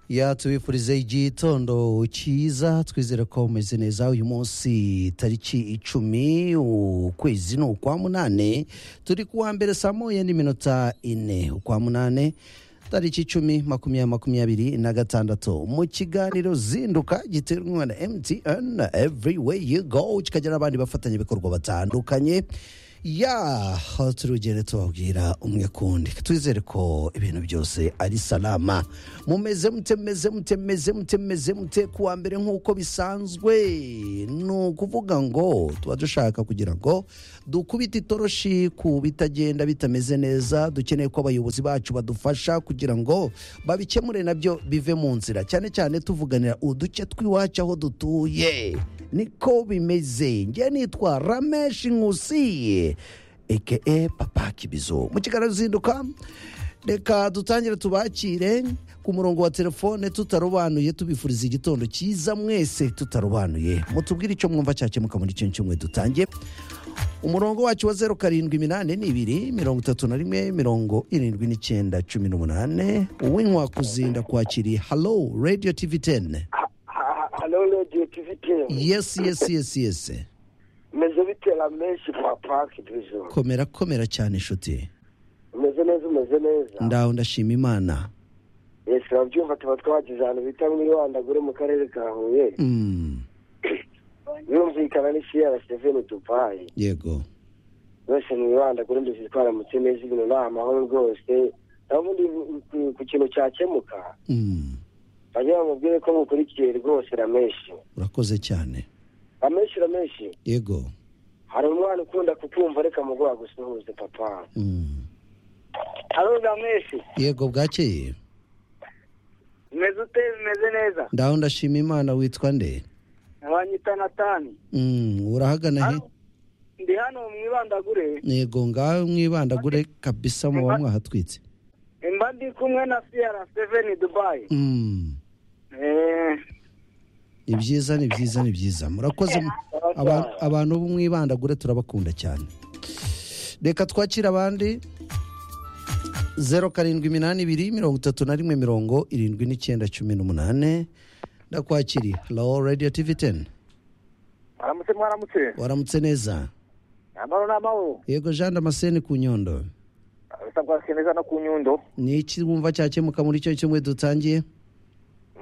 yatubifurize igitondo cyiza twizere ko umeze neza uyu munsi tariki icumi ukwezi ni ukwa munane turi kuwa mbere saa moya n'iminota ine ukwa munane tariki icumi makumyabiri makumyabiri na gatandatu mu kiganiro zinduka giterwa na mtn every way you go kikagira abandi bafatanyabikorwa batandukanye ya turugere tubabwira umwe kundi twizere ko ibintu byose ari salama mumeze mute meze mute meze mute meze mute kuwa mbere nk'uko bisanzwe ni ukuvuga ngo tuba dushaka kugira ngo dukubite itoroshi ku bitagenda bitameze neza dukeneye ko abayobozi bacu badufasha kugira ngo babikemure nabyo bive mu nzira cyane cyane tuvuganira uduce tw'iwacu aho dutuye niko bimeze njye nitwa rameshi nkusiye eke papa kibizo mu kiganiro zinduka reka dutangire tubakire ku murongo wa telefone tutarobanuye tubifuriza igitondo cyiza mwese tutarobanuye mutubwire icyo mwumva cyakemuka muri kino cyumweru dutangiye umurongo wacu wa zeru karindwi iminani n'ibiri mirongo itatu na rimwe mirongo irindwi n'icyenda cumi n'umunani uwinywa kuzinda kwakiri halo radiyo tivi teni halo radiyo tivi teni yesi yesi yesi yesi meze bitera menshi papa kibizo komera komera cyane inshuti umeze neza umeze neza ndaho ndashima imana yesi urabyumva tuba twagize ahantu bita muri wandagure mu karere ka huye Mm, birumvikana n'isiyara seveni dubayi yego bose mu ibandagure mbese twaramutse neza ibintu ni amahoro rwose naho ubundi ku- ku kintu cyakemuka Mm, bajya bamubwire ko mukurikiye rwose ramenshi urakoze cyane ramenshi ramenshi yego hari umwana ukunda kukumva reka muguha gusuhuze papa Mm, halo ramenshi yego bwakeye umeze ute bimeze neza ndaho ndashima imana witwa nde abanyita natani Mm, urahagana he ndi hano mu ibandagure yego ngaho mwibandagure kabisa mu ba mwahatwitse mba ndi kumwe na siyara seveni dubayi Mm, ni byiza ni byiza ni byiza murakoze mu- aba- abantu bo mwibandagure turabakunda cyane reka twakire abandi zeru karindwi iminani ibiri mirongo itatu na rimwe mirongo irindwi n'icyenda cumi n'umunani ndakwakiriye rawo radiyo tivi teni aramutse mwaramutse waramutse neza amahoro n'amahoro yego jean damascene ku nyondo bisabwa neza no ku nyundo ni iki wumva cyakemuka muri icyo cyumweru dutangiye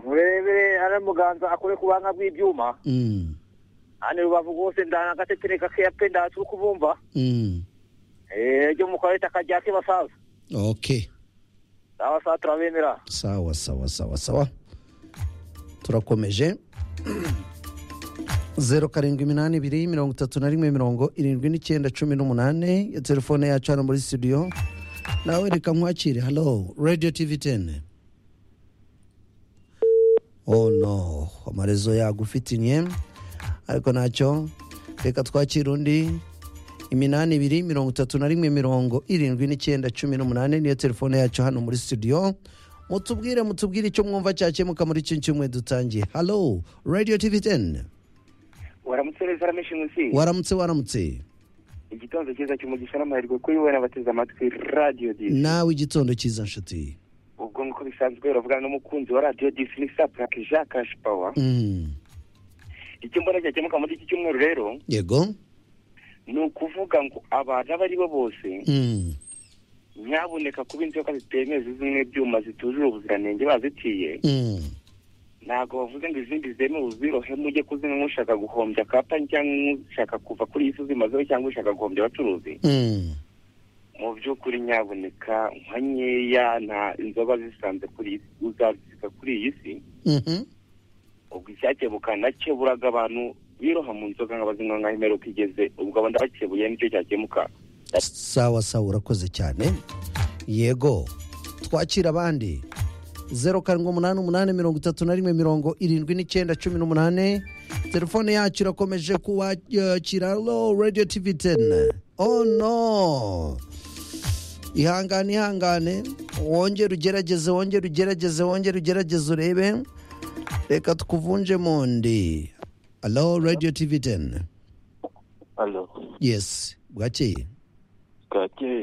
murebere ari muganza akore ku buhanga bw'ibyuma Mm, hano rubavu rwose ndana agatetene gakeya pe ndatse uko ubumva mm, Eh, ryo mu karere akajya ke basaza ok abasaza turabemera sawa sawa sawa sawa turakomeje zeru karindwi iminani ibiri mirongo itatu na rimwe mirongo irindwi n'icyenda cumi n'umunani ya telefone yacu hano muri studio nawe reka nkwakire halo radiyo tivi teni oh no amarezo yagufitinye ariko ntacyo reka twakire undi iminani ibiri mirongo itatu na rimwe mirongo irindwi n'icyenda cumi n'umunani niyo telefone yacu hano muri studio mutubwire mutubwire icyo mwumva cyakemuka muri kino cyumweru dutangiye halo radiyo tivi teni waramutse neza ramenshi munsi waramutse waramutse igitondo cyiza cy'umugisha n'amahirwe kuri wowe n'abateze amatwi radiyo disi nawe igitondo cyiza nshuti ubwo nk'uko bisanzwe uravugana n'umukunzi wa radiyo disi ni saprake jean cash power Mm, icyo mbona cyakemuka muri iki cyumweru rero yego ni ukuvuga ngo abantu abo ari bo bose Mm, nyaboneka kuba inzoka zitemewe zimwe ibyuma zitujuje ubuziranenge bazitiye mm, ntabwo bavuze ngo izindi zemewe uzirohemo ujye kuzinywa ushaka guhombya kampani cyangwa ushaka kuva kuri iyi si zimazeho cyangwa ushaka guhombya abacuruzi mm. mu by'ukuri nyaboneka nka nkeya nta inzoga zisanze kuri iyi si uzazisiga kuri iyi si Mhm. ubwo icyakebuka nacyo buraga abantu biroha mu nzoga nk'abazinywa nkaho imperuka igeze ubwo abo ndabakebuye nicyo cyakemuka sawa sawa urakoze cyane yego twakira abandi zeru karindwi umunani umunani mirongo itatu na rimwe mirongo irindwi n'icyenda cumi n'umunani telefone yacu irakomeje kubakira lo radiyo tivi teni oh no ihangane ihangane wongere ugerageze wongere ugerageze wongere ugerageze urebe reka tukuvunje mu ndi alo radiyo tivi teni Alo, yesi bwakeye bwakeye